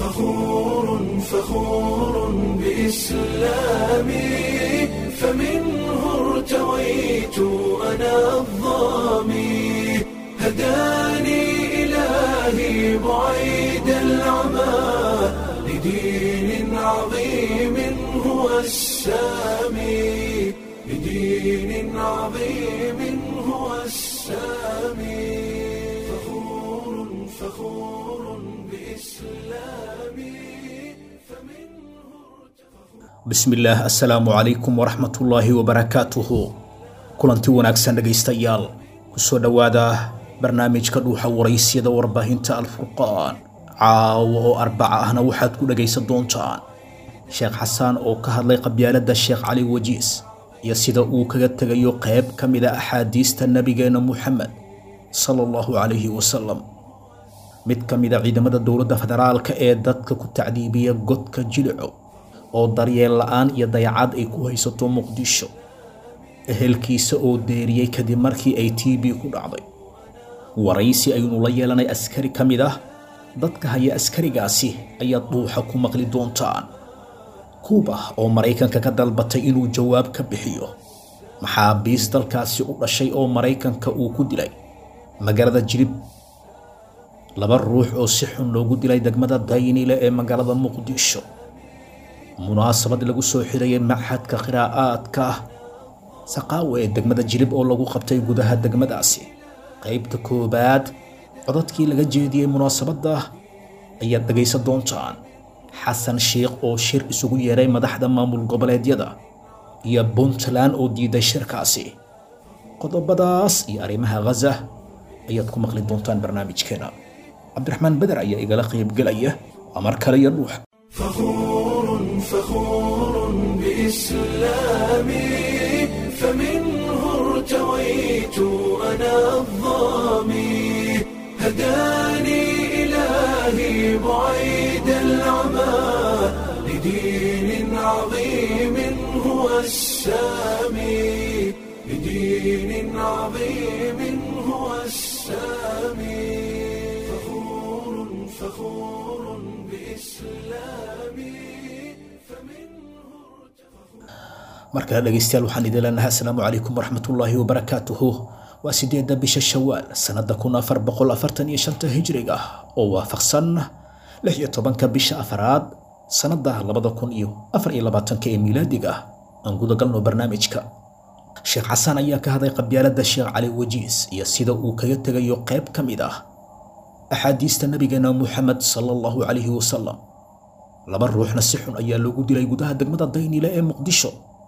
فخور فخور بإسلامي فمنه ارتويت أنا الظامي هداني إلهي بعيد العمى لدين عظيم هو السامي لدين عظيم هو السامي فخور فخور بإسلامي فمنه bismillaah assalaamu calaykum waraxmatullaahi wabarakaatuhu kulanti wanaagsan dhegaystayaal kusoo dhowaada barnaamijka dhuuxa waraysyada warbaahinta alfurqaan caawo oo arbaca ahna waxaad ku dhegaysan doontaan sheekh xasaan oo ka hadlay qabyaaladda sheekh cali wajiis iyo sida uu kaga tegayo qayb ka mid a axaadiista nebigeenna muxamed sala allahu calayhi wasalam mid ka mid a ciidamada dowladda federaalka ee dadka ku tacdiibiya godka jilico oo daryeel la'aan iyo dayacad ay ku haysato muqdisho ehelkiisa oo deeriyey kadib markii ay t b ku dhacday waraysi aynu la yeelanay askari ka mid ah dadka haya askarigaasi ayaad dhuuxa ku maqli doontaan kuuba oo maraykanka ka dalbatay inuu jawaab ka bixiyo maxaabiis dalkaasi u dhashay oo maraykanka uu ku dilay magaalada jilib laba ruux oo si xun loogu dilay degmada daynile ee magaalada muqdisho munaasabad lagu soo xirayay maxadka qiraa'aadka saqaawe ee degmada jilib oo lagu qabtay gudaha degmadaasi qaybta koowaad codadkii laga jeediyey munaasabadda ayaad dhegaysan doontaan xasan sheikh oo shir isugu yeeray madaxda maamul goboleedyada iyo puntland oo diiday shirkaasi qodobadaas iyo arrimaha ghaza ayaad ku maqli doontaan barnaamijkeena cabdiraxmaan beder ayaa igala qaybgelaya waa mar kale iyo dhuuxa فخور فخور بإسلامي فمنه ارتويت أنا الظامي هداني إلهي بعيد العمى لدين عظيم هو السامي لدين عظيم هو السامي فخور فخور بإسلامي فمنه markale dhegaystayaal waxaan idin leenahay assalaamu calaykum waraxmatullaahi wabarakaatuhu waa sideedda bisha shawaal sannada kun afar boqol afartan iyo shanta hijriga oo waafaqsan lix iyo tobanka bisha afaraad sannada labada kun iyo afar iyo labaatanka ee miilaadiga ah aan gudagalno barnaamijka sheekh xasaan ayaa ka hadlay qabyaaladda sheekh cali wajiis iyo sida uu kaga tegayo qayb ka mid ah axaadiista nabigeena muxamed sala allahu calayhi wasalam laba ruuxna si xun ayaa loogu dilay gudaha degmada daynile ee muqdisho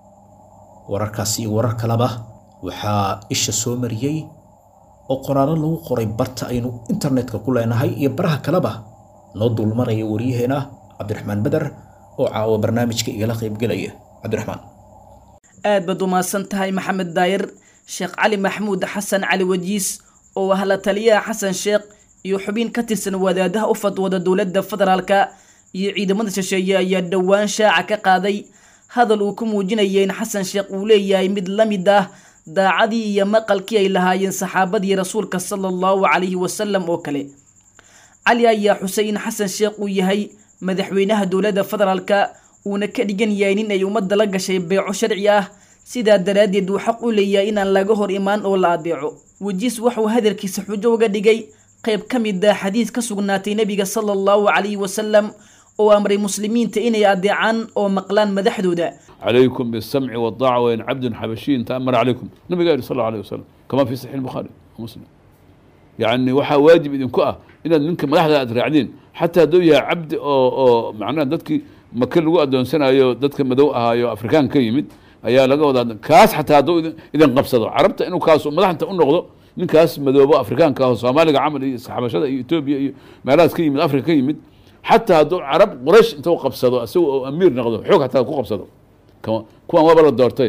wararkaasi iyo warar kaleba waxaa isha soo mariyey oo qoraallo lagu qoray barta aynu internetka ku leenahay iyo baraha kaleba noo dulmaraya waryaheena cabdiraxmaan beder oo caawa barnaamijka igala qaybgelaya cabdiraxmaan aad baad umahadsan tahay maxamed daayir sheekh cali maxamuud xasan cali wajiis oo ah la taliyaha xasan sheekh iyo xubin ka tirsan wadaadaha u fadwooda dowladda federaalka iyo ciidamada shisheeye ayaa dhowaan shaaca ka qaaday hadal uu ku muujinaya in xasan sheekh uu leeyahay mid la mid ah daacadii iyo maqalkii ay lahaayeen saxaabadii rasuulka sala allahu calayhi wasalam oo kale cali ayaa xusay in xasan sheekh uu yahay madaxweynaha dowladda federaalka uuna ka dhigan yahay nin ay ummadda la gashay beeco sharci ah sidaa daraaddeed uu xaq u leeyahay inaan laga hor imaan oo la adeeco wajiis waxuu hadalkiisa xujo uga dhigay qayb ka mid ah xadiis ka sugnaatay nebiga sala allahu calayhi wasalam oo amray muslimiinta inay adeecaan oo maqlaan madaxdooda عليكم بالسمع والطاعة وإن عبد حبشي تأمر عليكم النبي قال صلى الله عليه وسلم كما في صحيح البخاري ومسلم يعني وحا واجب إذن كأه إن منك ملاحظة أدرعدين حتى دو يا عبد أو, أو معناه دتك ما كل وقت دون سنة يو دتك مدو أيو أفريكان كيمد ayaa laga wadaa kaas xataa hadduu idin qabsado carabta inuu kaas madaxanta u noqdo ninkaas madoobo afrikaanka ah oo soomaaliga camal iyo xabashada iyo etoobiya iyo meelahaas ka yimid afrika ka yimid xataa hadduu carab quraysh intuu qabsado isaga oo amiir noqdo xoog xataa ku qabsado kuwan waaba la doortay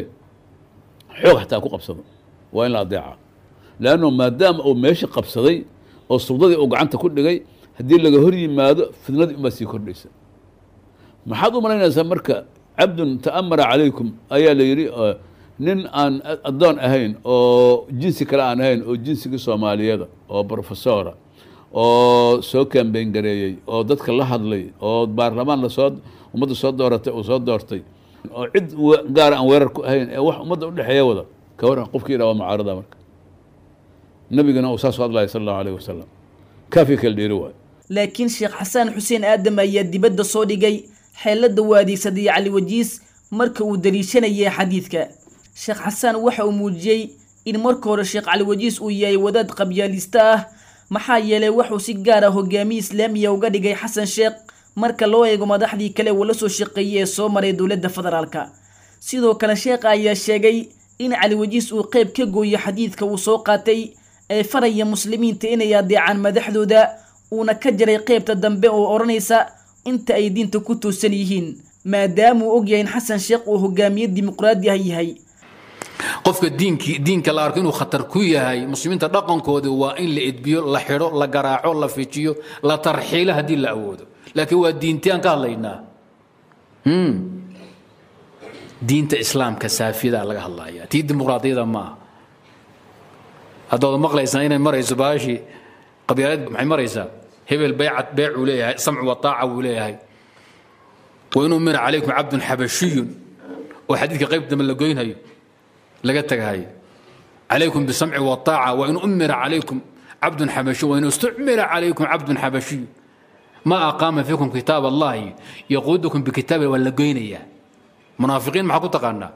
xoog xataa ku qabsado waa in la adeeca leanno maadaama uu meesha qabsaday oo suldadii uu gacanta ku dhigay haddii laga hor yimaado fidnadii unbaa sii kordhaysa maxaad u malaynaysaa marka cabdun ta'amara calaykum ayaa la yidhi nin aan addoon ahayn oo jinsi kale aan ahayn oo jinsigii soomaaliyada oo brofesora oo soo kambeyn gareeyey oo dadka la hadlay oo baarlamaan lasoo ummadda soo dooratay uu soo doortay oo cid we- gaara aan weerar ku ahayn ee wax ummadda udhexeeya wada ka waran qofkii yidhaha waa mucaarada marka nabigana uu saas u hadlaya sala allahu alayh wasalam kaafii kala dheeri waayo laakiin sheekh xasaan xuseen aadam ayaa dibadda soo dhigay xeelada uu adeegsaday cali wajiis marka uu daliishanayay xadiidka sheekh xasaan waxa uu muujiyey in marka hore sheekh cali wajiis uu yahay wadaad qabyaalista ah maxaa yeelay wuxuu si gaar ah hogaamiye islaamiya uga dhigay xasan sheekh marka loo eego madaxdii kale uu la soo shaqeeyey ee soo maray dowladda federaalka sidoo kale sheekha ayaa sheegay in cali wajiis uu qeyb ka gooyo xadiidka uu soo qaatay ee faraya muslimiinta inay adeecaan madaxdooda uuna ka jaray qeybta dambe oo odhanaysa inta ay diinta ku toosan yihiin maadaamuu ogyahay in xasan sheekh uu hogaamiye dimuqraadi ah yahay qofka diinkii diinka la arko inuu khatar ku yahay muslimiinta dhaqankooda waa in la edbiyo la xidho la garaaco la fijiyo la tarxiilo haddii la awoodo laakiin waa diintii aan ka hadlaynaa Hmm. diinta islaamka saafiyada laga hadlaya tii dimuqraadiyada maaha haddaad maqlaysaan inay marayso baashii qabyaalad maxay maraysaa hebel baycat beecuu leeyahay samcu wa taaca wuu leeyahay wain umira calaykum cabdun xabashiyun oo xadiidka qayb dambe la goynhayo laga tagahayo calaykum bisamci wa taaca wain umira calaykum cabdun xabashiy wain istucmira calaykum cabdun xabashiy ma aqaama fiikum kitaab allahi yaquudukum bikitaabi waa la goynayaa munaafiqiin maxaa ku taqaanaa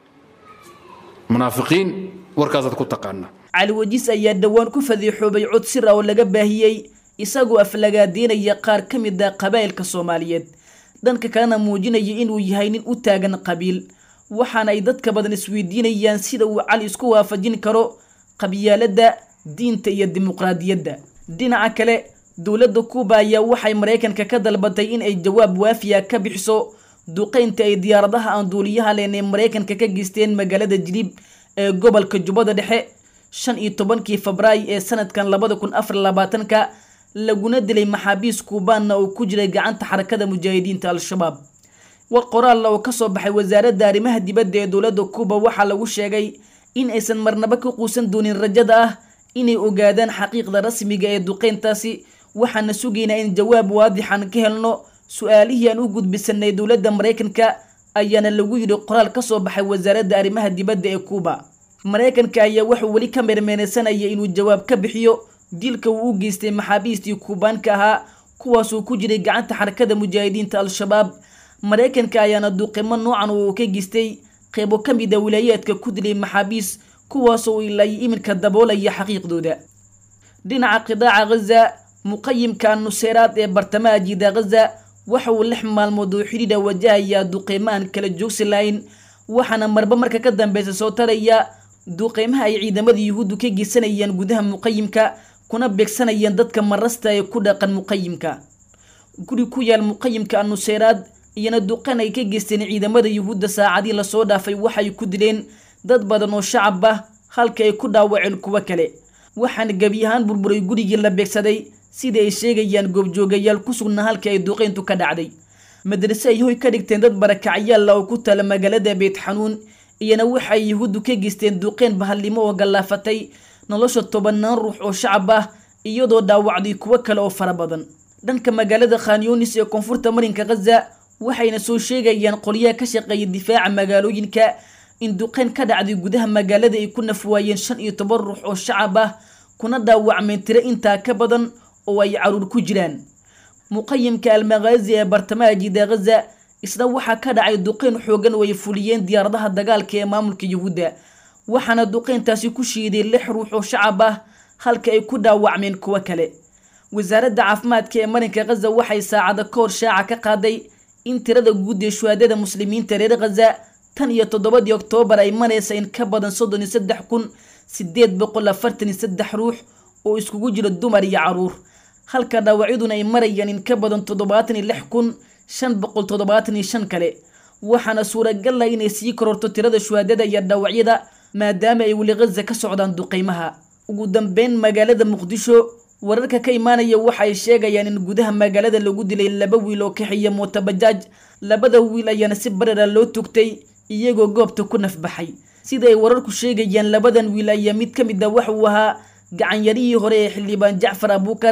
munaafiqiin warkaasaad ku taqaanaa cali wajiis ayaa dhowaan ku fadiixoobay cod sir ah oo laga baahiyey isagoo aflagaadeynaya qaar ka mid ah qabaa'ilka soomaaliyeed dhanka kalena muujinaya inuu yahay nin u taagan qabiil waxaana ay dadka badan isweydiinayaan sida uu cali isku waafajin karo qabyaaladda diinta iyo dimuqraadiyadda dhinaca kale dowladda kuuba ayaa waxay maraykanka ka dalbatay in ay jawaab waafiya ka bixiso duqeynta ay diyaaradaha aan duuliyaha leen ee maraykanka ka geysteen magaalada jilib ee gobolka jubbada dhexe shan iyo tobankii febraayo ee sanadkan labada kun afar labaatanka laguna dilay maxaabiis kuubaanna oo ku jiray gacanta xarakada mujaahidiinta al-shabaab war qoraalla oo kasoo baxay wasaaradda arrimaha dibadda ee dowladda kuuba waxaa lagu sheegay in aysan marnaba ka quusan doonin rajada ah inay ogaadaan xaqiiqda rasmiga ee duqeyntaasi waxaana sugaynaa in jawaab waadixan ka helno su-aalihii aan u gudbisanay dowladda maraykanka ayaana lagu yidhi qoraal ka soo baxay wasaaradda arrimaha dibadda ee kuuba maraykanka ayaa wuxuu weli ka meermeenaysanaya inuu jawaab ka bixiyo dilka uu u geystay maxaabiistii kuubaanka ahaa kuwaasuu ku jiray gacanta xarakada mujaahidiinta al-shabaab maraykanka ayaana duqimo noocan uu ka geystay qeybo ka mid a wilaayaadka ku dilay maxaabiis kuwaasoo ilaa iminka daboolaya xaqiiqdooda dhinaca qidaaca ghaza muqayimka nuseyraad ee bartamaha jiida ghaza waxa uu lix maalmood oo xidhiidha wajahayaa duqeymo aan kala joogsi lahayn waxaana marba marka ka dambeysa soo taraya duqeymaha ay ciidamada yuhuuddu ka geysanayaan gudaha muqayimka kuna beegsanayaan dadka marasta ee ku dhaqan muqayimka guri ku yaal muqayimka nuseyraad iyana duqan ay ka geysteen ciidamada yuhuudda saacadii lasoo dhaafay waxay ku dileen dad badan oo shacab ah halka ay ku dhaawaceen kuwo kale waxaana gebi ahaan burburay gurigii la beegsaday sida ay sheegayaan goobjoogayaal ku sugnaa halka ay duqeyntu ka dhacday madrase ay hoy ka dhigteen dad barakacyaalla oo ku taala magaalada beyt xanuun iyana waxay yuhuuddu ka geysteen duqeyn bahallimo oo gallaafatay nolosha tobanaan ruux oo shacab ah iyadoo dhaawacday kuwo kale oo fara badan dhanka magaalada khanyunis ee koonfurta marinka ghaza waxayna soo sheegayaan qolyaha ka shaqeeya difaaca magaalooyinka in duqeyn ka dhacday gudaha magaalada ay ku nafwaayeen shan iyo toban ruux oo shacab ah kuna dhaawacmeen tiro intaa ka badan oo ay caruur ku jiraan muqayimka almakhaazi ee bartamaha jiida ghaza isna waxaa ka dhacay duqeyn xoogan oo ay fuliyeen diyaaradaha dagaalka ee maamulka yuhuudda waxaana duqeyntaasi ku shiiday lix ruux oo shacab ah halka ay ku dhaawacmeen kuwo kale wasaaradda caafimaadka ee marinka ghaza waxay saacada ka hor shaaca ka qaaday in tirada guud ee shuhaadada muslimiinta reer ghaza tan iyo toddobadii oktoobar ay maraysa in ka badan soddon iyo saddex kun sideed boqol afartan iyo saddex ruux oo iskugu jira dumar iyo caruur halka dhaawacyaduna ay marayaan in ka badan toddobaatan iyo lix kun shan boqol toddobaatan iyo shan kale waxaana suuragal ah inay sii kororto tirada shuhaadada iyo dhaawacyada maadaama ay weli ghaza ka socdaan duqeymaha ugu dambeyn magaalada muqdisho wararka ka imaanaya waxa ay sheegayaan in gudaha magaalada lagu dilay laba wiil oo kaxiya mootabajaaj labada wiil ayaana si barara loo tugtay iyagoo goobta ku nafbaxay sida ay wararku sheegayaan labadan wiil ayaa mid ka mid ah waxa uu ahaa gacanyarihii hore ee xildhibaan jacfar abuukar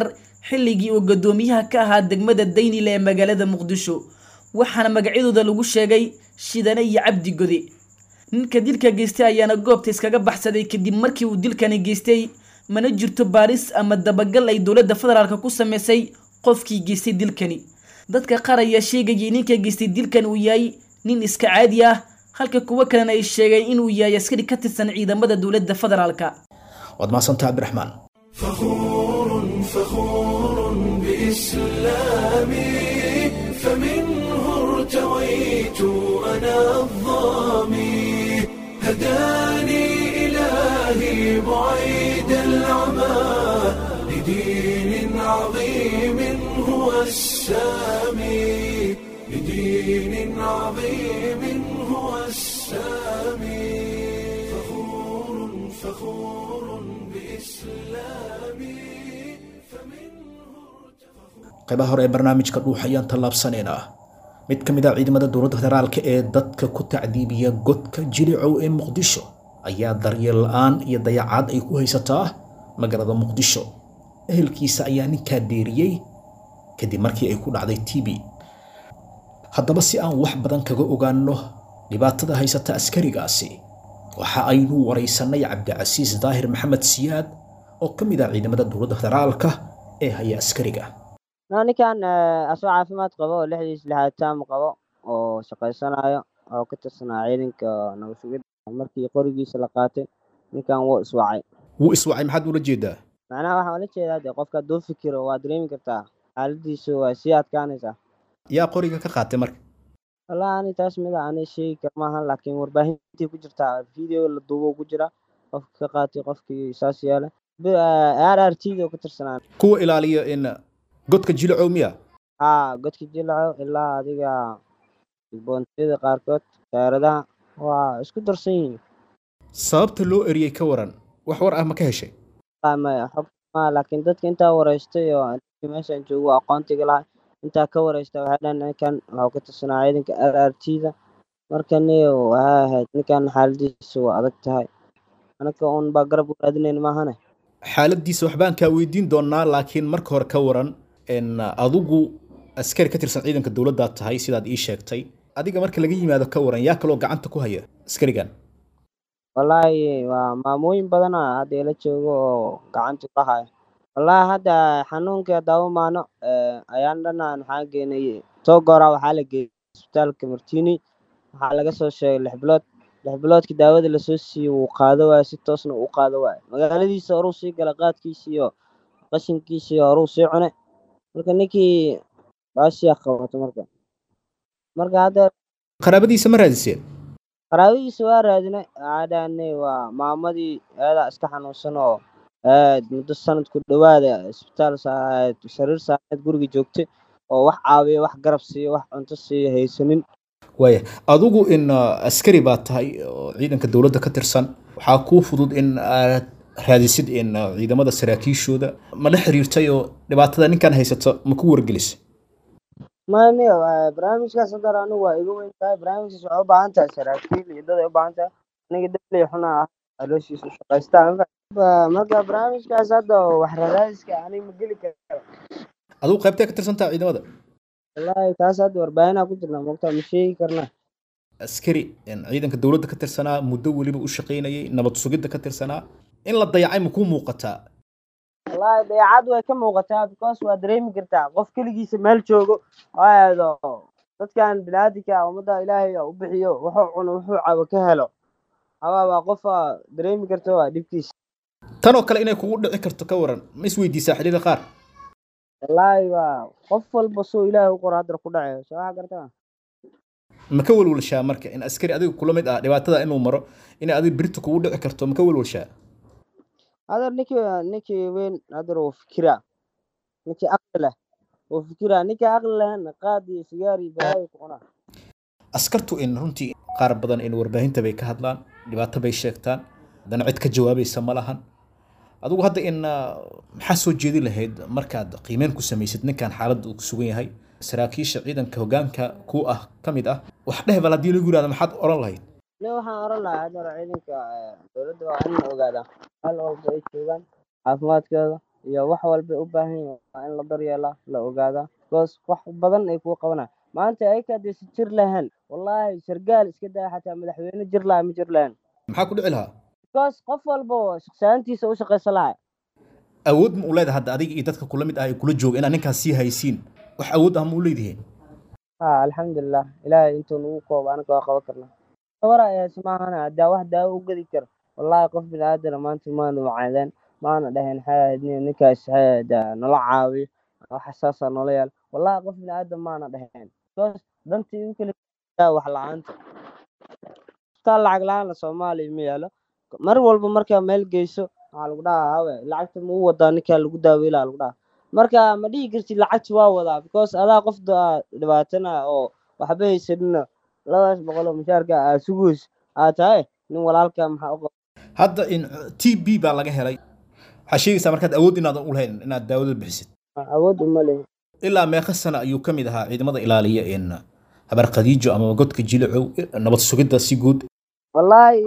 xilligii uu guddoomiyaha ka ahaa degmada daynile ee magaalada muqdisho waxaana magacyadooda lagu sheegay shidane iyo cabdi gode ninka dilka geystay ayaana goobta iskaga baxsaday kadib markii uu dilkani geystay mana jirto baaris ama dabagal ay dowladda federaalk ku sameysay qofkii geystay dilkani dadka qaar ayaa sheegayay ninka geystay dilkan uu yahay nin iska caadi ah halka kuwo kalena ay sheegeen inuu yahay askari ka tirsan ciidamada dowladda federaalka waad mahadsantaha cabdiraxmaan فخور فخور بإسلامي فمنه ارتويت أنا الظامي هداني إلهي بعيد العمى لدين عظيم هو السامي لدين عظيم هو السامي فخور فخور بإسلامي qaybaha hore ee barnaamijka dhuux ayaan tallaabsanaynaa mid ka mid ah ciidamada dowladda federaalka ee dadka ku tacdiibiya godka jilicow ee muqdisho ayaa daryeel la-aan iyo dayacaad ay ku haysataa magaalada muqdisho ehelkiisa ayaa ninkaa deeriyey kadib markii ay ku dhacday t b haddaba si aan wax badan kaga ogaanno dhibaatada haysata askarigaasi waxa aynu waraysanay cabdicasiis daahir maxamed siyaad oo ka mid ah ciidamada dowladda federaalka ee haya askariga No, ninkan eh, asoo caafimaad qabo oo lixdiis lixaad taam qabo oo shaqaysanayo oo ka tirsanaa ciidanka nabad sugidda markii qorigiisa la qaatay ninkan wuu iswacay wuu iswacay maxaad ula jeedaa macnaha waxaan ula jeedaa dee qofka hadduu fikiro waa dareemi kartaa xaaladiisu waa sii adkaanaysaa yaa qoriga ka qaatay marka wallahi ani taas mida ani sheegi kar maahan laakiin warbaahintii ku jirtaa video la duubo ku jira qofka ka qaatay qofkii saas yeelay r r t da oo ka tirsanaa kuwa ilaaliya in godka jilicow miya haa godka jilaco ilaa adiga boontiyada qaarkood taaradaha waa isku darsan yihiin sababta loo eriyey ka waran wax war ah ma ka heshay Wallahi maya xog ma laakiin dadka intaa wareystay oo dadkii meeshan joogo aqoontiga lahay intaa ka wareystay waxay dhahan ninkan wuxuu ka tirsanaa ciidanka r r t da marka ni waxay ahayd ninkan xaaladiisu waa adag tahay anaka un baa garab u raadinayn maahane xaaladiisa waxbaan kaa weydiin doonaa laakiin marka hore ka waran in adigu askari ka tirsan ciidanka dowladdaad tahay sidaad ii sheegtay adiga marka laga yimaado ka waran yaa kaloo gacanta ku haya askarigan wallaahi waa maamooyin badana hadda ila joogo oo gacanta ku haya wallaahi hadda xanuunkii haddaba maano ayaan dhanaan waxaa geenay togora waxaa la geeyey isbitaalka martini waxaa laga soo sheegay lix bilood lix biloodkii daawada lasoo siiyey wuu qaado waayo si toosna uu qaado waayo magaaladiisa horuu sii gala qaadkiisii iyo qashinkiisii horuu sii cune marka ninkii baashiyaa qabato marka marka hadda qaraabadiisa ma raadiseen qaraabadiisa waa raadinay waxaa dhahanay waa maamadii aadaa iska xanuunsan oo aad muddo sanad ku dhowaada isbitaal saareed sariir saareed guriga joogtay oo wax caawiyo wax garab siiyo wax cunto siiyo haysanin waaya adigu in uh, askari baad tahay oo ciidanka dowladda ka tirsan waxaa kuu fudud in aad raadisid in uh, ciidamada saraakiishooda ma la xiriirtay oo dhibaatada ninkan haysato ma ku wargelisay mani barnaamijkaas hadar anigu waa iga weyn tahay barnaamijkaas waxay u baahan tahay saraakiil iyo dad ay u baahan tahay aniga dabley xuna ah alooshiisa u shaqaystaa marka barnaamijkaas hadda wax raraadiska aniga ma geli karo adigu qaybtee ka tirsan tahay ciidamada wallaahi taas hadda warbaahinaa ku jirna mogtaa ma sheegi karna askari in ciidanka dowladda ka tirsanaa muddo weliba u shaqaynayay nabad sugidda ka tirsanaa in la dayacay ma kuu muuqataa wallaahi dayaacad way ka muuqataa because waa dareemi kartaa qof keligiisa meel joogo oo aado dadkan biniaadinka ummadda ilaahay u bixiyo wuxuu cuno wuxuu cabo ka helo hawaa waa qofa dareemi karta waa dhibkiisa tanoo kale inay kugu dhici karto ka waran ma isweydiisaa xilliyada qaar wallaahi waa qof walba soo ilaahay u qoro haddana ku dhacayo soo waxa gartaa ma ka welwelshaa marka in askari adiga kula mid ah dhibaatada inuu maro inay adiga birta kugu dhici karto ma ka welwelshaa hadar ninkii ninkii weyn hadar wuu fikiraa ninkii aqli leh wuu fikiraa ninkii aqli lehna qaad iyo sigaar iyo balaayo ku cunaa askartu in runtii qaar badan in warbaahinta bay ka hadlaan dhibaato bay sheegtaan haddana cid ka jawaabaysa ma lahan adigu hadda in uh, maxaa soo jeedi lahayd markaad qiimeyn ku samaysid ninkan xaaladda uu ku sugan yahay saraakiisha ciidanka hoggaanka ku ah ka mid ah wax dheh bal haddii lagu yihahdo maxaad oran lahayd nin waxaan oran lahaa hadar ciidanka eh, dowladda waa in la ogaadaa hal walba ay joogaan caafimaadkooda iyo wax walba u baahan yihiin waa in la daryeelaa la ogaadaa because wax badan ay kuu qabanaya maanta ayaka haddaysa jir lahayn wallaahi sargaal iska daa xataa madaxweyne jir lahaa ma jir lahayn maxaa ku dhici lahaa because qof walba shaqsaantiisa u shaqaysan lahaa awood ma u leedahay hadda adiga iyo dadka kula mid ah ee kula jooga inaad ninkaas sii haysiin wax awood ah ma u leedihiin ha alxamdulilah ilaahay intuu nagu koobo anaga waa qaban karnaa gabar ayaas maahana haddaa wax daawo u gedi karo wallaahi qof bini aadana maanta maanu wacaadeen maana dhaheen xaadni ninkaas xaada nala caawiyo waxa saasaa noola yaal wallaahi qof bini aadam maana dhaheen because dantii u kala wax la-aanta istaa lacag la-aan soomaaliya ma yaalo mar walba markaa meel geyso waxaa lagu dhahaa hawe lacagta ma u wadaa ninkaa lagu daaweylaa lagu dhahaa marka ma dhihi kartid lacagta waa wadaa because adaa qof dhibaatana oo waxba haysanina labadaas boqol oo mushaarka aa suguys aa tahay nin walaalka maxaa u qaba hadda in t b baa laga helay waxaa sheegaysaa markaad awood inaadan u lahayn inaad daawada bixisid awood uma lehin ilaa meeqa sana ayuu ka mid ahaa ciidamada ilaaliya in habar khadiijo ama godka jilicow nabad sugidda si guud wallaahi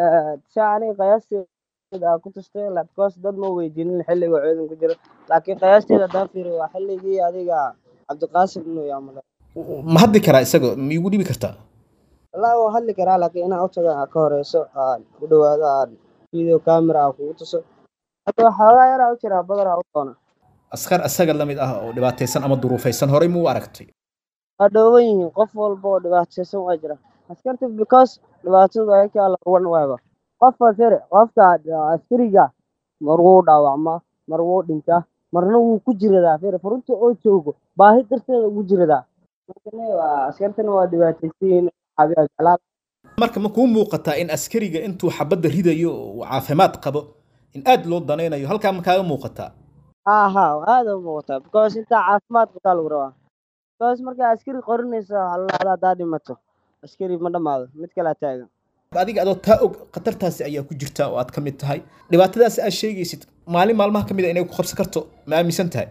saa aniga qiyaasteeda aa ku tustay because dad ma weydiinin xilliga ciidan ku jiro laakiin qiyaasteeda haddaan fiiriyo waa xilligii adiga cabdiqaasim inuu yaamale ma hadli karaa isaga ma igu dhibi kartaa wallaahi waa hadli karaa laakiin inaan utaga aa ka horeyso aan u dhawaado aan video camera aa kugu tuso hadda waxoogaa yaraa u jiraa badaraa u doona askar isaga la mid ah oo dhibaataysan ama duruufaysan horey ma u aragtay waa dhooban yihiin qof walba oo dhibaataysan waa jira askarta because dhibaatadu ayakaa la ruwan waaba qofka sare qofka askariga mar wuu dhaawacmaa mar wuu dhintaa marna wuu ku jiradaa fere furunta oo joogo baahi darteeda ugu jiradaa askartana waa dhibaataysan jeclaa marka ma kuu muuqataa in askariga intuu xabadda ridayo uu caafimaad qabo in aad loo danaynayo halkaa ma kaaga muuqataa ha ha aada u muuqataa because intaa caafimaad qabtaa lagu rabaa because markaa askari qorinaysa waxaa la dhahdaa haddaa dhimato askari ma dhammaado mid kalaa taagan adiga adoo taa og khatartaasi ayaa ku jirta oo aad ka mid tahay dhibaatadaasi aad sheegaysid maalin maalmaha ka mid a inay ku qabsan karto ma aaminsan tahay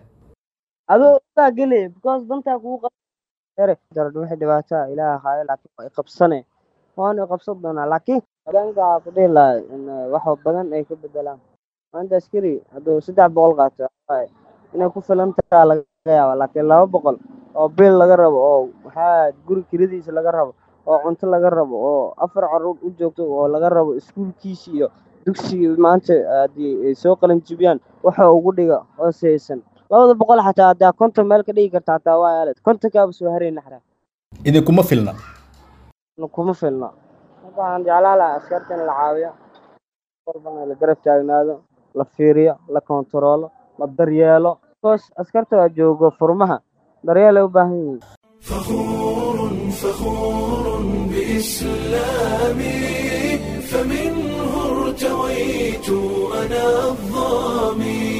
adoo daa geli because dantaa kugu qare darad wixii dhibaataa ilaah haayo laakiin waa iqabsane waanu iqabsan doonaa laakiin hoggaanka ku dhihi lahay in wax badan ay ka bedelaan maanta askari hadduu saddex boqol qaato inay ku filan tahaa laga yaaba laakiin laba boqol oo bil laga rabo oo maxaa guri kiradiisa laga rabo oo cunto laga rabo oo afar caruur u joogto oo laga rabo iskuulkiisi iyo dugsigii maanta haddii ay soo qalin jibiyaan waxa ugu dhiga hooseysan labada boqol xataa haddaa konton meel ka dhigi karta xataa waa aalad kontonkaaba soo harayna xataa idinkuma filna kuma filna marka waxaan jeclaan lahaa askarta in la caawiyo walbana la garab taagnaado la fiiriyo la kontaroolo la daryeelo because askarta waa joogo furmaha daryeel ay u baahan yihiin فخور فخور بإسلامي فمنه ارتويت أنا الظامي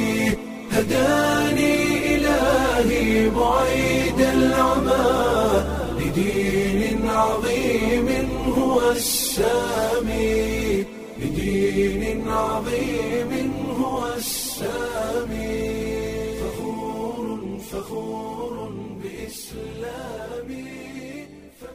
هداني إلهي بعيد العمى لدين عظيم هو السامي لدين عظيم هو السامي فخور فخور بإسلامي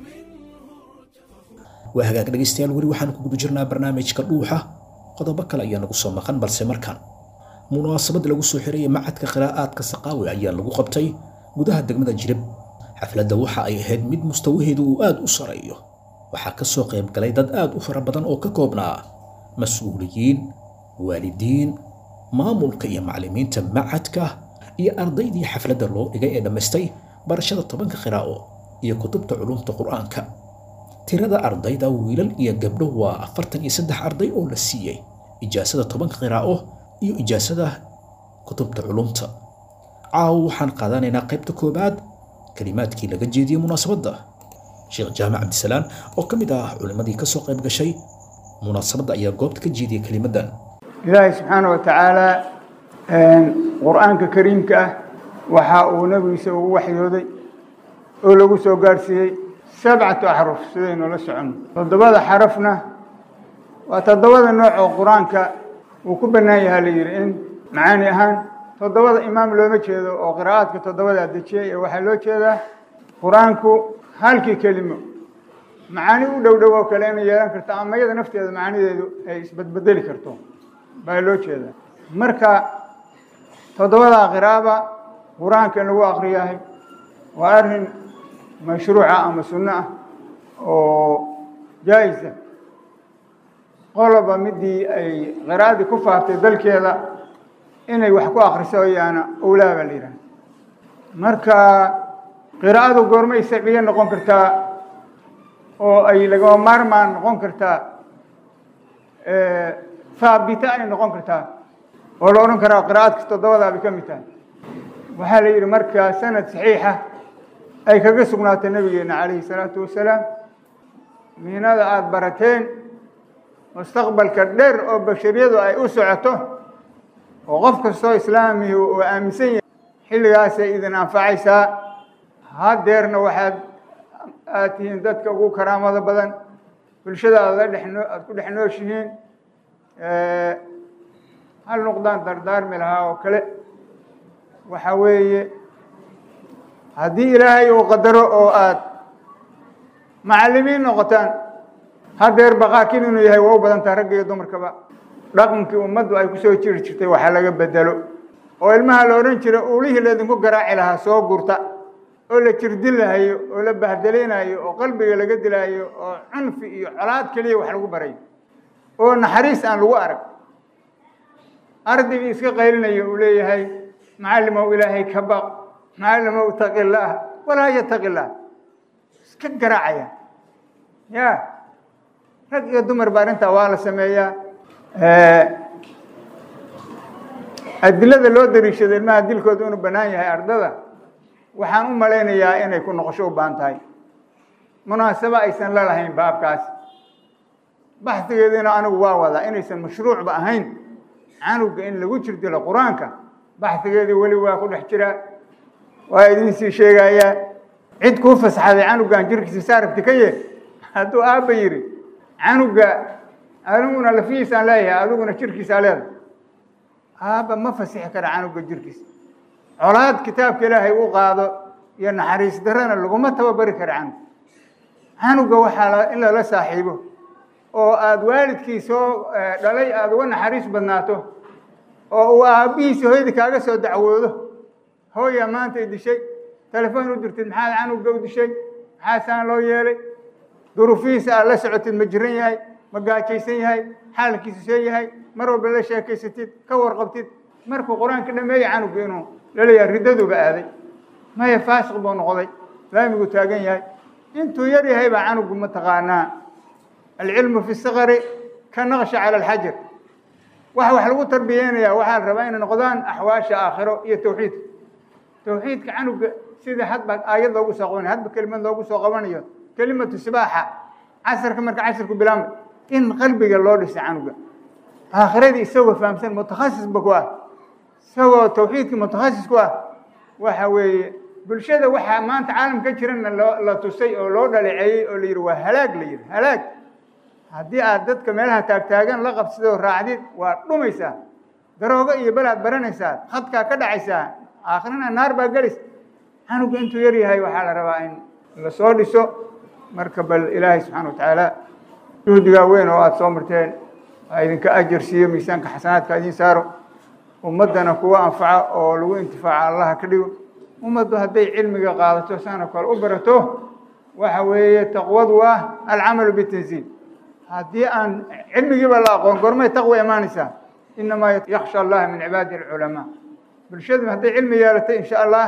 waa hagaag dhegaystayaal weli waxaan ku guda jirnaa barnaamijka dhuuxa qodobo kale ayaa nagu soo maqan balse markaan munaasabad lagu soo xirayay macadka qiraa'aadka saqaawi ayaa lagu qabtay gudaha degmada jirib xafladda waxa ay ahayd mid mustawaheedu uu aad u sareeyo waxaa ka soo qayb galay dad aad u fara badan oo ka koobnaa mas-uuliyiin waalidiin maamulka iyo macallimiinta macadka iyo ardaydii xafladda loo dhigay ee dhammaystay barashada tobanka qiraa'o iyo kutubta culumta qur'aanka tirada ardayda wiilal iyo gabdho waa afartan iyo saddex arday oo la siiyey ijaasada tobanka qiraa'o iyo ijaasada kutubta culumta caawo waxaan qaadanaynaa qaybta koobaad kalimaadkii laga jeediyey munaasabadda sheekh jaamac cabdisalaan oo ka mid ah culimmadii ka soo qayb gashay munaasabadda ayaa goobta ka jeediyey kelimaddan ilaahay subxaana wa tacaala qur-aanka kariimka ah waxa uu nebigiisa ugu waxyooday oo lagu soo gaarsiiyey sabcatu axruf sidaynu la soconno toddobada xarafna waa toddobada nooc oo qur-aanka uu ku bannaan yahaa la yidhi in macaani ahaan toddobada imaam looma jeedo oo qiraa'aadka toddobadaa dejiyey ee waxaa loo jeedaa qur-aanku halkii kelimo macaani u dhow dhow oo kale inay yeelan karto ama iyada nafteeda macaanideedu ay isbedbedeli karto baa loo jeedaa marka toddobadaa qiraaba qur-aanka in lagu akriyahay waa arrin mashruuca ama sunno ah oo jaa-isa qoloba midii ay qiraa'adii ku faaftay dalkeeda inay wax ku akriso yaana owlaa baa la yidhaha marka qiraa'adu goormay sabciye noqon kartaa oo ay lagama maarmaan noqon kartaa haabita ay noqon kartaa oo la odhan karaa qiraa'adka toddobadaa bay ka mid tahay waxaa la yidhi markaa sanad saxiixa ay kaga sugnaatay nabigeena calayhi salaatu wasalaam miinada aada barateen mustaqbalka dheer oo bashariyadu ay u socoto oo qof kastoo islaamihi uu aaminsan yahay xilligaasay idin anfacaysaa hadeerna waxaad aad tihiin dadka ugu karaamada badan bulshada aad la dhexnoo aada ku dhex nooshihiin hal nuqdaan dardaarmi lahaa oo kale waxa weeye haddii ilaahay uu qadaro oo aada macallimiin noqotaan hadeer baqaakin inuu yahay waa u badantaa ragga iyo dumarkaba dhaqankii ummaddu ay kusoo jiri jirtay waxa laga bedelo oo ilmaha la odhan jira uulihii laydinku garaaci lahaa soo gurta oo la jirdilaayo oo la bahdelaynayo oo qalbiga laga dilaayo oo cunfi iyo colaad keliya wax lagu barayo oo naxariis aan lagu arag ardaygii iska qaylinayo uu leeyahay macallimow ilaahay ka baq macallimow taqi laah walaa yataqi laah iska garaacaya ya rag iyo dumar ba arrintaa waa la sameeyaa adilada loo dariishado ilmaha dilkooda inuu bannaan yahay ardada waxaan u malaynayaa inay ku noqosho u baahan tahay munaasabo aysan la lahayn baabkaas baxdigeediina anigu waa wadaa inaysan mashruucba ahayn canuga in lagu jirdilo qur-aanka baxdigeedii weli waa ku dhex jiraa waa idinsii sheegayaa cid kuu fasaxaday canugan jirkiisa saarabti ka ye hadduu aabba yidhi canuga aniguna lafihiisaan leeyahay adiguna jirkiisaa leedahay aabba ma fasixi kara canuga jirkiisa colaad kitaabka ilaahay u qaado iyo naxariis darana laguma tababari kara canug canuga waxaa in lala saaxiibo oo aada waalidkii soo dhalay aada uga naxariis badnaato oo uu aabbihiisi hooyadii kaaga soo dacwoodo hooyaa maanta i dishay telefoon u dirtid maxaad canuga u dishay maxaa saan loo yeelay duruufihiisa aad la socotid ma jiran yahay ma gaajaysan yahay xaalkiisu see yahay mar walba la sheekaysatid ka warqabtid markuu qur-aanka dhameeya canuga inuu laleeyahay riddaduba aaday maya faasiq buu noqday laamigu taagan yahay intuu yar yahay baa canugu mataqaanaa alcilmu fi sikari ka naqsha cala alxajar waxa wax lagu tarbiyeynayaa waxaa la rabaa inay noqdaan axwaasha aakhiro iyo tawxiidka tawxiidka canuga sida hadba aayad loogu soo qabanayo hadba kelimad loogu soo qabanayo kelimatu sibaaxa casarka marka casarku bilaabmay in qalbiga loo dhisa canuga aakhiradii isagoo fahamsan mutakhasisba ku ah isagoo tawxiidkii mutakhasis ku ah waxa weeye bulshada waxaa maanta caalam ka jirana loo la tusay oo loo dhaleeceeyey oo la yidhi waa halaag la yidhi halaag haddii aad dadka meelaha taagtaagan la qabsidoo raacdid waa dhumaysaa daroogo iyo belaad baranaysaa khadkaa ka dhacaysaa aakhirana naar baa gelis canuga intuu yar yahay waxaa la rabaa in la soo dhiso marka bal ilaahay subxaana watacaala juhdigaa weyn oo aada soo marteen ha idinka ajar siiyo miisaanka xasanaadka idiin saaro ummaddana kuwa anfaca oo lagu intifaaca allaha ka dhigo ummaddu hadday cilmiga qaadato saana kale u barato waxa weeye taqwadu ah alcamalu bitanziil haddii aan cilmigiiba la aqoon gormay taqwa imaanaysaa inamaa yaksha allaha min cibaadi alculamaa bulshadu hadday cilmi yeelatay insha allah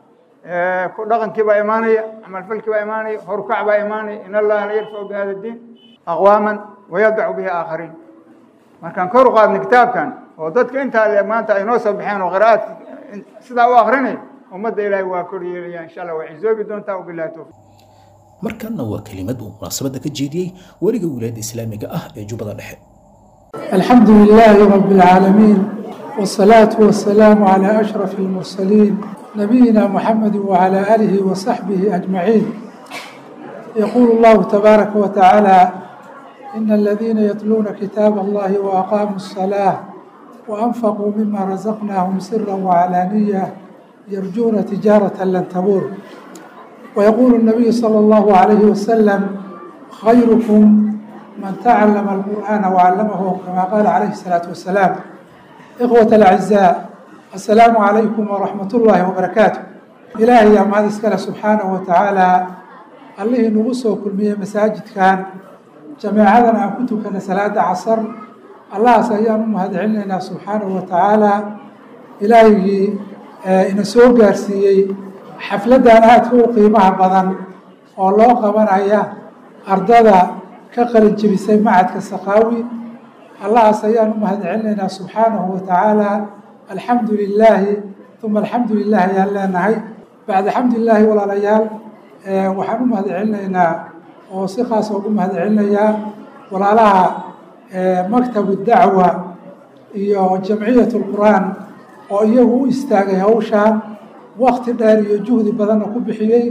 ku dhaqankii baa imaanaya camalfalkii baa imaanaya horukac baa imaanaya in allaha la yarfacu bi hada diin aqwaaman wayadacu bihi aakhariin markaan kor u qaadnay kitaabkan oo dadka intaa le maanta ay noo soo baxeen oo qira'aadka sidaa u akrinay ummadda ilaahay waa kor yeelaya insha allah way cizoobi doontaa wabillahi towfiq markanna waa kelimad uu munaasabadda ka jeediyey weliga wilaayadda islaamiga ah ee jubbada dhexe الحمد لله رب العالمين والصلاة والسلام على أشرف المرسلين نبينا محمد وعلى آله وصحبه أجمعين يقول الله تبارك وتعالى إن الذين يتلون كتاب الله وأقاموا الصلاة وأنفقوا مما رزقناهم سرا وعلانية يرجون تجارة لن تبور ويقول النبي صلى الله عليه وسلم خيركم من تعلم القرآن وعلمه كما قال عليه الصلاة والسلام إخوة الأعزاء assalaamu calaykum waraxmat ullaahi wabarakaatu ilaahay yaa mahad iskale subxaanahu wa tacaala allihii nagu soo kulmiyey masaajidkan jameecadan aan ku tukana salaada casar allahaas ayaan u mahad celinaynaa subxaanahu wa tacaala ilaahigii ina soo gaarsiiyey xafladdan aadka u qiimaha badan oo loo qabanaya ardada ka qalin jebisay macadka sakaawi allahaas ayaan u mahad celinaynaa subxaanahu wa tacaala alxamdu lilaahi uma alxamdu lilah ayaan leenahay bacda xamdu lilaahi walaalayaal waxaan u mahad celinaynaa oo si khaasa ugu mahad celinayaa walaalaha maktabu dacwa iyo jamciyat lqur'aan oo iyagu u istaagay hawshaan wakti dheer iyo juhdi badanna ku bixiyey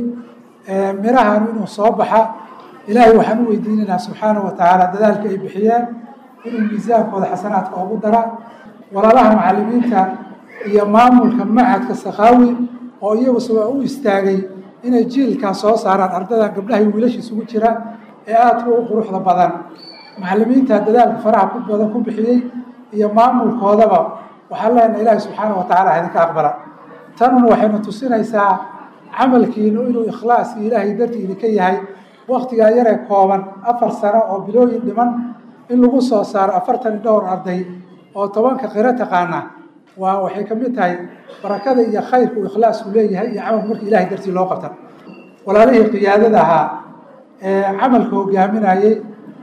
mirahan inuu soo baxa ilaahay waxaan u weydiinaynaa subxaanahu wa tacaala dadaalka ay bixiyeen inuu miisaankooda xasanaadka ugu dara walaalaha macalimiinta iyo maamulka macadka sakaawi oo iyagu sabaa u istaagay inay jiilkan soo saaraan ardadan gabdhaha iyo wiilasha isugu jira ee aadka u quruxda badan macalimiinta dadaalka faraha ku badan ku bixiyey iyo maamulkoodaba waxaan leenahay ilaahi subxaana wa tacala idinka aqbala tanuna waxaynu tusinaysaa camalkiinu inuu ikhlaas iyo ilaahay dartii idinka yahay waktigaa yaree kooban afar sano oo bilooyin dhiman in lagu soo saaro afartan iyo dhowr arday oo tobanka qiro taqaana waa waxay ka mid tahay barakada iyo khayrka uu ikhlaasku leeyahay iyo camalka marka ilahay dartii loo qabta walaalihii qiyaadada ahaa ee camalka hogaaminayey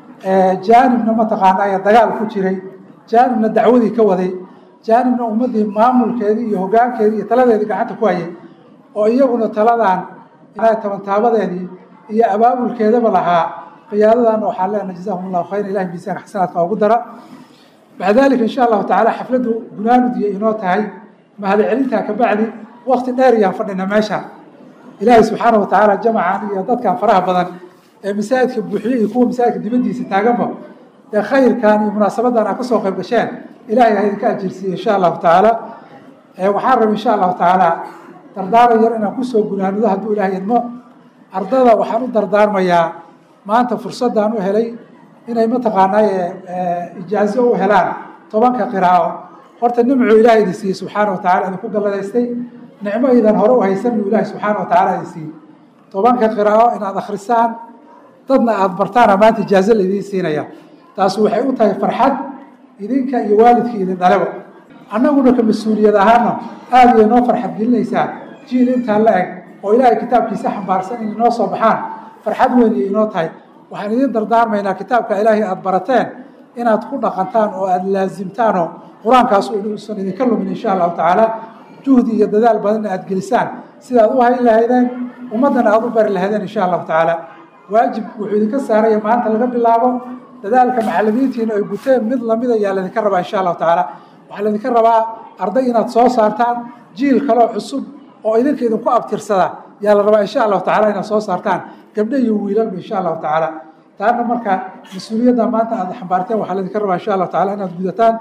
jaanibna mataqaanaaye dagaal ku jiray jaanibna dacwadii ka waday jaanibna ummaddii maamulkeedii iyo hogaankeedii iyo taladeedii gacanta ku hayay oo iyaguna taladan tabantaabadeedii iyo abaabulkeedaba lahaa qiyaadadan waxaan leenahay jazahum allahu khayra ilahi miisaanka xasanaadka ugu dara bacda dalika insha allahu tacala xafladdu gunaanud iyo inoo tahay mahad celintaa kabacdi wakti dheer iyaan fadhina meesha ilaahay subxaana wa tacaala jamacan iyo dadkan faraha badan ee masaajidka buuxiye iyo kuwa masaajidka dibadiisa taaganba dee khayrkan iyo munaasabadan aad kasoo qayb gasheen ilahay ha idinka ajirsiiye insha allahu tacaala waxaan raba insha allahu tacaala dardaaran yar inaan kusoo gunaanudo hadduu ilahay idmo ardada waxaan u dardaarmayaa maanta fursaddan u helay inay mataqaanaaye ijaazo u helaan tobanka qiraa'o horta nimcuu ilahay idin siiyey subxaana wa tacala idinku galladaystay nicmo idan hore u haysan buu ilahi subxaana wa tacala idin siiyey tobanka qiraa'o inaad akhrisaan dadna aada bartaana maanta ijaazo laidiin siinaya taas waxay u tahay farxad idinka iyo waalidkii idin dhaleba annaguna ka mas-uuliyad ahaana aada iyo noo farxad gelinaysaa jiil intaa la eg oo ilaahay kitaabkiisa xambaarsan inay noo soo baxaan farxad weyn iyo inoo tahay waxaan idin dardaarmaynaa kitaabka ilaahay aada barateen inaad ku dhaqantaan oo aada laasimtaanoo qur-aankaas uusan idinka lumin insha allahu tacaala juhdi iyo dadaal badanna aada gelisaan sidaad u hayn lahaydeen ummaddana aada u bari lahaydeen insha allahu tacaala waajib wuxuu idinka saaraya maanta laga bilaabo dadaalka macalimiintiina ay guteen mid lamid ayaa laydinka rabaa insha allahu tacaala waxaa laydinka rabaa arday inaad soo saartaan jiil kaloo cusub oo idinka idinku abtirsada yaa la rabaa insha allahu tacala inaad soo saartaan gabdho iyo wiilalba insha allahu tacaala taana marka mas-uuliyadda maanta aad xambaarteen waxaa laydinka rabaa insha allahu tacala inaad gudataan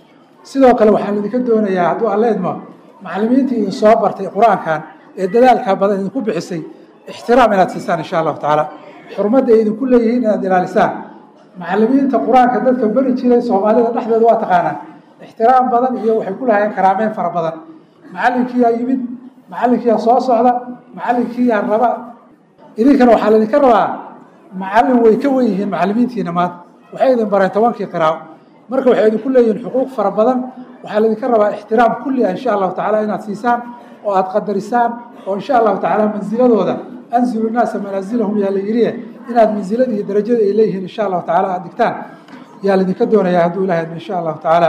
sidoo kale waxaa laydinka doonayaa hadduu alla idmo macalimiintii idin soo bartay qur-aankan ee dadaalka badan idinku bixisay ixtiraam inaad siisaan insha allahu tacaala xurmadda ay idinku leeyihiin inaad ilaalisaan macalimiinta qur-aanka dadka beri jiray soomaalida dhexdeeda waa taqaanaan ixtiraam badan iyo waxay ku lahayeen karaameyn fara badan macalinkiiyaa yimid macalinkiiyaa soo socda macalinkiiyaa raba idinkana waxaa laydinka rabaa macalin way ka wen yihiin macalimiintiina maanta waxay idin bareen tobankii qiraaco marka waxay idinku leeyihiin xuquuq fara badan waxaa laydinka rabaa ixtiraam kulli ah insha allahu tacala inaad siisaan oo aada qadarisaan oo insha allahu tacaala mansiladooda anzilu naasa manaasilahum yaa la yidhi inaad mansilada iyo darajada ay leeyihiin insha allahu tacala aada digtaan yaa laydinka doonayaa hadduu ilahay admo insha allahu tacaala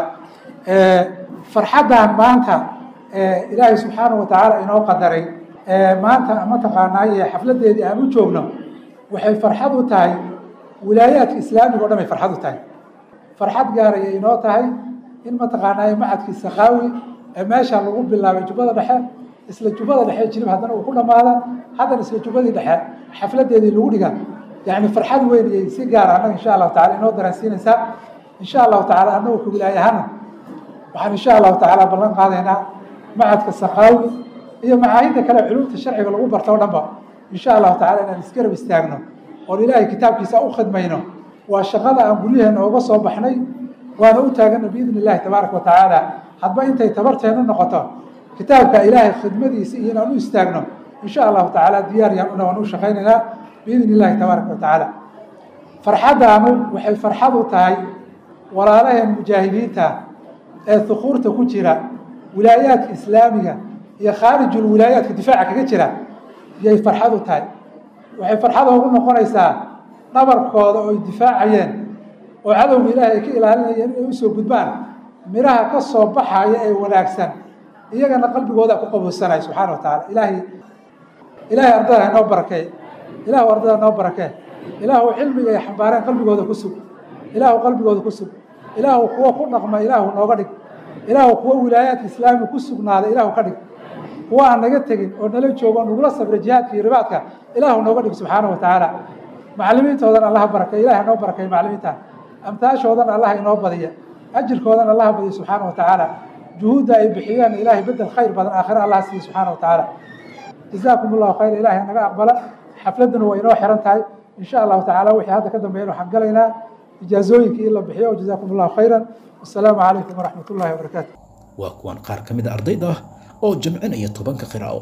farxaddan maanta ilaahay subxaanahu wa tacaala inoo qadaray maanta mataqaanaaye xafladeedii aan u joogno waxay farxad u tahay wilaayaadka islaamiga o dhan ay farxad u tahay farxad gaaraya inoo tahay in mataqaanaaye macadkii sakaawi ee meesha lagu bilaabay jubbada dhexe isla jubbada dhexe jilib haddana uu ku dhammaada haddana isla jubbadii dhexe xafladeedii lagu dhiga yani farxad weyn iyay si gaara annaga insha allahu tacala inoo dareensiinaysaa insha allahu tacala annagu ka wilaayahana waxaan insha allahu tacaala ballan qaadaynaa macadka sakaawi iyo macaahidda kale culumta sharciga lagu barto o dhanba insha allahu tacala inaan isgarab istaagno oon ilaahay kitaabkiisa u khidmayno waa shaqada aan guryaheena oga soo baxnay waana u taagana biidni illahi tabaaraka wa tacaala hadba intay tabarteenu noqoto kitaabka ilaahay khidmadiisa iyo inaan u istaagno insha allahu tacaala diyaar yaan una waan u shaqaynaynaa biidn illahi tabaaraka wa tacaala farxaddaanu waxay farxad u tahay walaalaheen mujaahidiinta ee hukuurta ku jira wilaayaadka islaamiga iyo khaarijul wilaayaadka difaaca kaga jira yay farxad u tahay waxay farxada ugu noqonaysaa dhabarkooda oo ay difaacayeen oo cadowga ilaahay ay ka ilaalinayeen inay usoo gudbaan midhaha ka soo baxaya ee wanaagsan iyagana qalbigooda ku qabowsanaya subxaana wa tacaala ilaahay ilaahay ardada inoo barakee ilaahu ardada inoo barakee ilaahu cilmiga ay xambaareen qalbigooda ku sug ilaahu qalbigooda ku sug ilaahu kuwo ku dhaqma ilaahu nooga dhig ilaahu kuwo wilaayaadka islaamiga ku sugnaada ilaahu ka dhig kuwa aan naga tegin oo nala joogo o nagula sabra jihaadka iyo ribaadka ilaahu nooga dhig subxaana wa tacaala macalimiintoodan allaha barakay ilahay noo barakay macalimiinta amtaashoodan allaha inoo badiya ajirkoodan allaha badiya subxaana wa tacaala juhuudda ay bixiyeen ilaahay bedel khayr badan aakhira allah siiya subxaana wa tacaala jazaakum allahu khayr ilahay naga aqbala xafladduna waa inoo xiran tahay in sha allahu tacala wixii hadda ka dambeeyan waxaan galaynaa ijaazooyinkii in la bixiyo jazaakum allahu khayran wasalaamu calaykum waraxmat ullahi wabarakaatu waa kuwan qaar ka mid a ardayda ah oo jamcinaya tobanka qiraa'o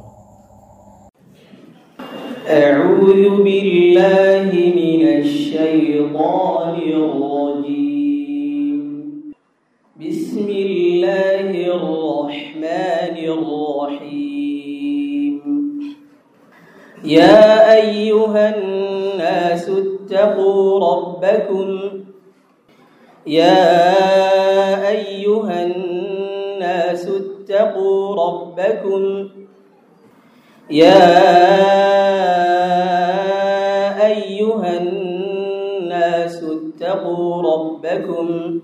أعوذ بالله من الشيطان الرجيم بسم الله الرحمن الرحيم يا أيها الناس اتقوا ربكم يا أيها الناس اتقوا ربكم يا أيها الناس اتقوا ربكم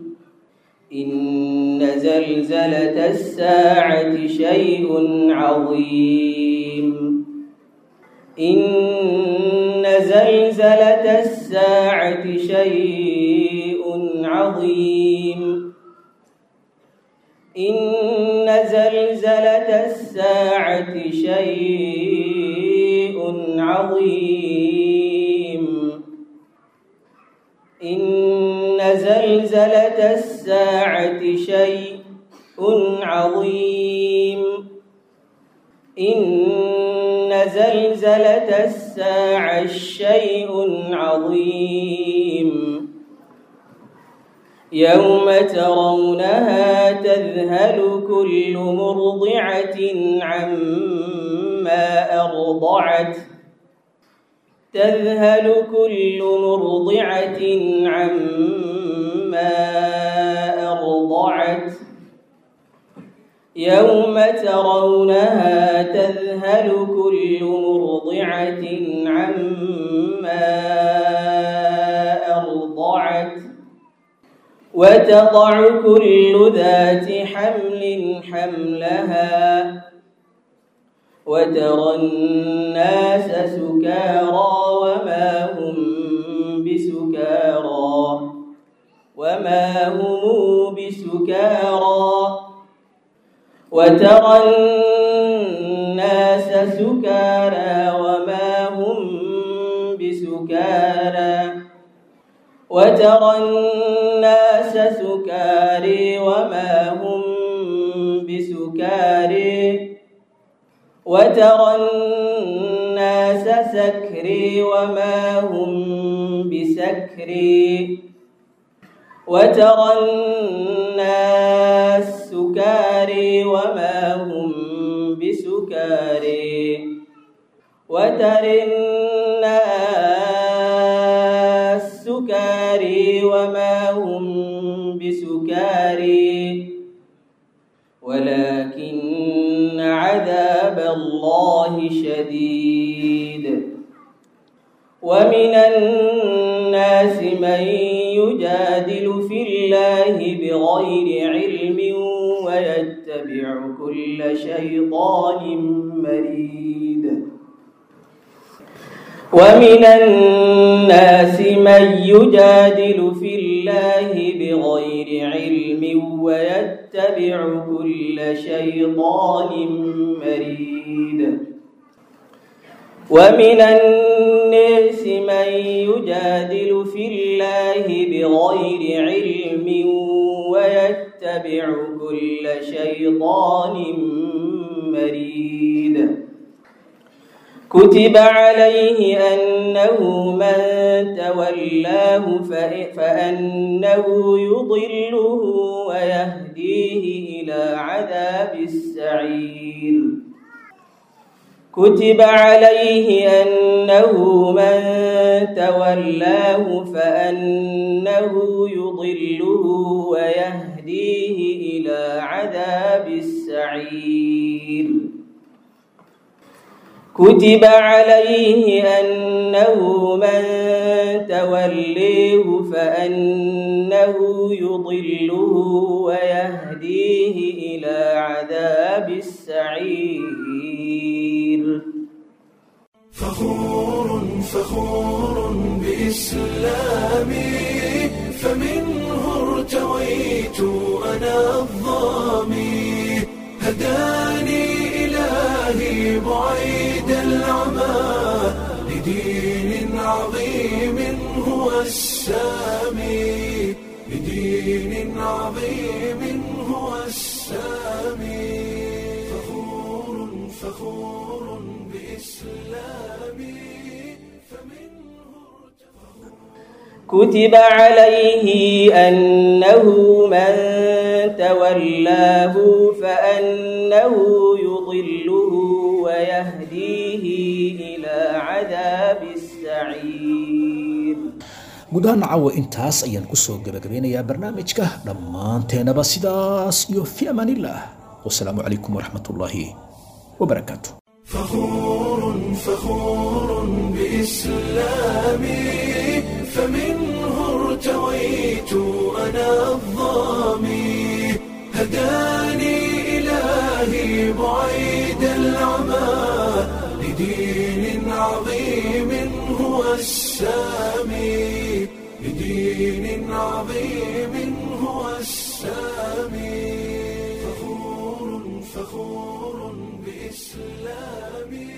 إن زلزلة الساعة شيء عظيم إن زلزلة الساعة شيء عظيم إن زلزلة الساعة شيء عظيم إن زلزلة الساعة شيء عظيم إن زلزلة الساعة شيء عظيم يوم ترونها تذهل كل مرضعة عما أرضعت تذهل كل مرضعة عما أرضعت يوم ترونها تذهل كل مرضعة عما أرضعت وتضع كل ذات حمل حملها وترى الناس سكارى وما هم بسكارى وما هم بسكارى وترى الناس سكارى وما هم بسكارى وترى الناس سكاري وما هم بسكاري وترى الناس سكري وما هم بسكري وترى الناس سكاري وما هم بسكاري وترى الناس سكاري وما هم بسكاري ولكن عذاب الله شديد ومن الناس من يجادل في الله بغير علم ويتبع كل شيطان مريد ومن الناس من يجادل في الله بغير علم ويتبع كل شيطان مريد ومن الناس من يجادل في الله بغير علم ويتبع كل شيطان مريد كتب عليه أنه من تولاه فإ- فأنه يضله ويهديه إلى عذاب السعير كتب عليه أنه من تولاه فأنه يضله ويهديه إلى عذاب السعير كتب عليه أنه من توليه فأنه يضله ويهديه إلى عذاب السعير فخور فخور بإسلامي فمنه ارتويت أنا الظامي هداني إلهي بعيد العمى لدين عظيم هو السامي لدين عظيم هو السامي فخور فخور بإسلامي فمنه كتب عليه أنه من تولاه فأنه يضله ويهديه إلى عذاب السعير guud ahaan caawa intaas ayaan kusoo gabagabeynayaa barnaamijka dhammaanteenaba sidaas iyo fi amaanillah wasalaamu calaykum waraxmatullaahi wabarakaatu فخور فخور بإسلامي فمنه ارتويت أنا الظامي هداني إلهي بعيد العمى لدين عظيم هو السامي لدين عظيم هو السامي فخور فخور بإسلامي